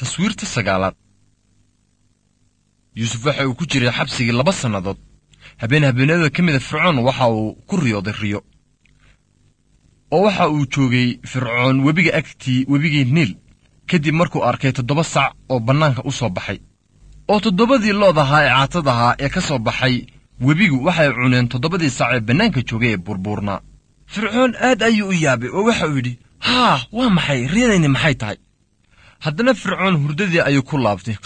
taswiirta sagaalaad yuusuf waxa uu ku jiray xabsigii laba sannadood habeen habeenada ka mida fircoon waxa uu ku riyooday riyo oo waxa uu joogay fircoon webiga agtii webigii niil kadib markuu arkay toddoba sac oo bannaanka u soo baxay oo toddobadii lood ahaa ee caatad ahaa ee ka soo baxay webigu waxay cuneen toddobadii sac ee bannaanka joogay ee burbuurnaa fircoon aad ayuu u yaabay oo waxa uu yidhi haa waa maxay riyadayni maxay tahay haddana fircoon hurdadii ayuu ku laabtay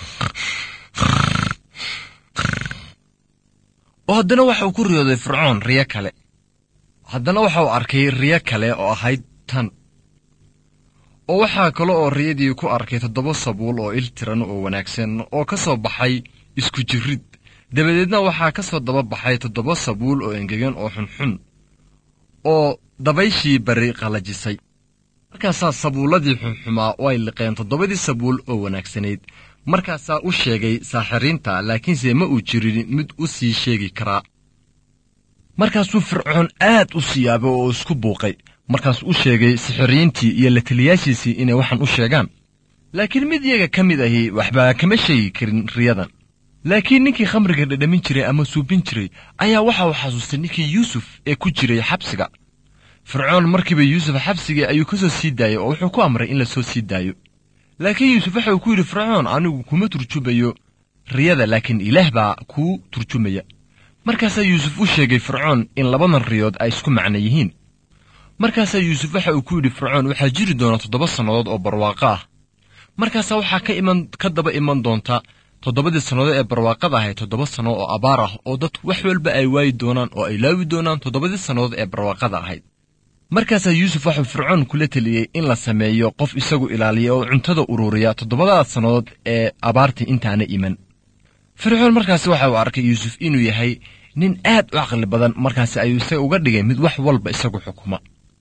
oo haddana waxa uu ku riyooday fircoon riyo kale haddana waxa uu arkay riyo kale oo ahayd tan oo waxaa kale oo riyadii ku arkay toddoba sabuul oo il tiran oo wanaagsan oo ka soo baxay isku jirrid dabadeedna waxaa ka soo daba baxay toddoba sabuul oo engegan oo xunxun oo dabayshii bari qallajisay markaasaa sabuulladii xunxumaa oo ay liqeen toddobadii sabuul oo wanaagsanayd markaasaa u sheegay saaxiriinta laakiinse ma uu jirin mid u sii sheegi karaa markaasuu fircoon aad u siyaabay oo isku buuqay markaasuu u sheegay sixiriintii iyo la taliyaashiisii inay waxaan u sheegaan laakiin mid iyaga ka mid ahi waxbaa kama sheegi karin riyadan laakiin ninkii khamriga dhadhamin jiray ama suubin jiray ayaa waxa uu xasuustay ninkii yuusuf ee ku jiray xabsiga fircoon markiiba yuusuf xabsigii ayuu ka soo sii daayey oo wuxuu ku amray in la soo sii daayo laakiin yuusuf waxa uu ku yidhi fircoon anigu kuma turjumayo riyada laakiin ilaah baa kuu turjumaya markaasaa yuusuf u sheegay fircoon in labadan riyood ay isku macno yihiin markaasaa yuusuf waxa uu ku yidhi fircoon waxaa jiri doona toddoba sannadood oo barwaaqo ah markaasaa waxaa ka iman ka daba iman doonta toddobadii sannadood ee barwaaqada ahay toddoba sanno oo abaar ah oo dadku wax walba ay waayi doonaan oo ay laawi doonaan toddobadii sannadood ee barwaaqada ahayd markaasaa yuusuf waxuu fircoon kula teliyey in la sameeyo qof isagu ilaaliya oo cuntada ururiya toddobadaad sannadood ee abaartii intaana iman fircoon markaasi waxa uu arkay yuusuf inuu yahay nin aad u caqli badan markaasi ayuu isaga uga dhigay mid wax walba isagu xukuma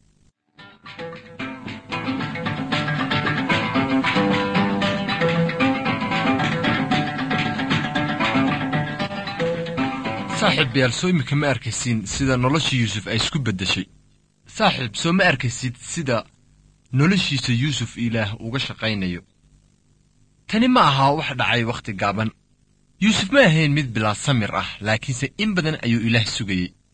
saaxiib yaal soo imika ma arkaysiin sida noloshii yuusuf ay isku beddeshay saaxiib soo ma arkaysid sida noloshiisa yuusuf ilaah uga shaqaynayo tani ma aha wax dhacay wakhti gaaban yuusuf ma ahayn mid bilaa samir ah laakiinse in badan ayuu ilaah sugayey